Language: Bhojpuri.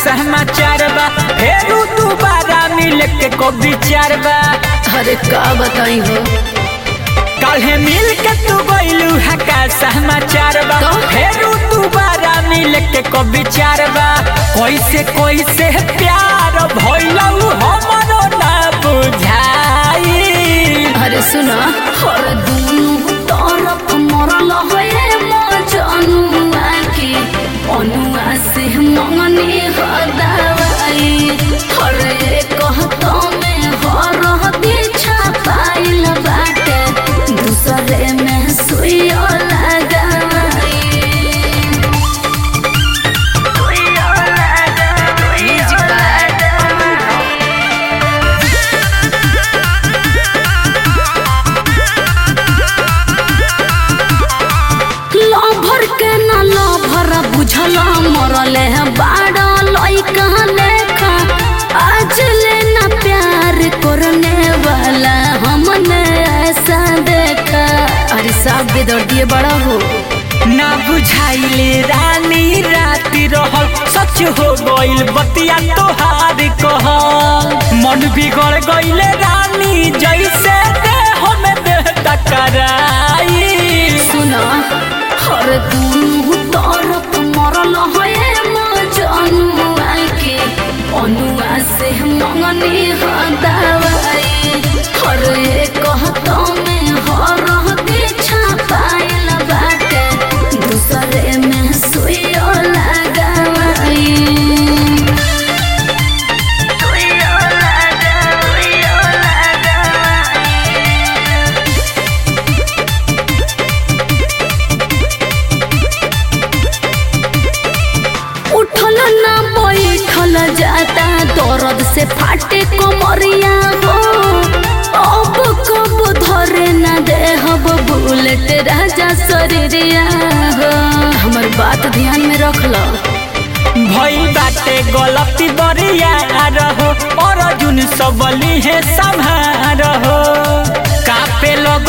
समाचार बा फेरू दोबारा मिल के को विचार बा अरे का बताई हो काल्हे मिल के तू गइलू है का समाचार बा तो? फेरू दोबारा मिल के को विचार बा कैसे कैसे प्यार भइलऊ हमरो ना बुझाई अरे सुना हर दुनु तरफ मरल होए मजनुआ के अनुआ से मंगनी हदाई हर एक कहतो में हर दीछा पाइल बाटे दूसरे में सुइयो लगाई सुइयो लगाई लभर के न लभर बुझल मरले बाड़ लइका लेखा आज ले न प्यार करने वाला हमने ऐसा देखा अरे साहब बेदर दिए बड़ा हो ना बुझाइले रानी राति रहल सच हो गइल बतिया तोहार कहल मन बिगड़ गइले रानी जैसे देह में देह टकराई सुना हर दुनु तरफ मरल होए मजनुआ के अनुआ से मंगनी हदाई हर एक कहतो में हर दीछा पाइल बाटे दूसरे में सुइयो लगाई सुइयो लगा सुइयो लगाई उठल ना बैठल जाता दर्द से फाटे कमरिया हो अब कब धरे ना देहब बुलेट राजा शरीरिया हो हमर बात ध्यान में रख लो भइल बाटे गलती बरिया रहो और जुन सबली है संभारहो कापे लग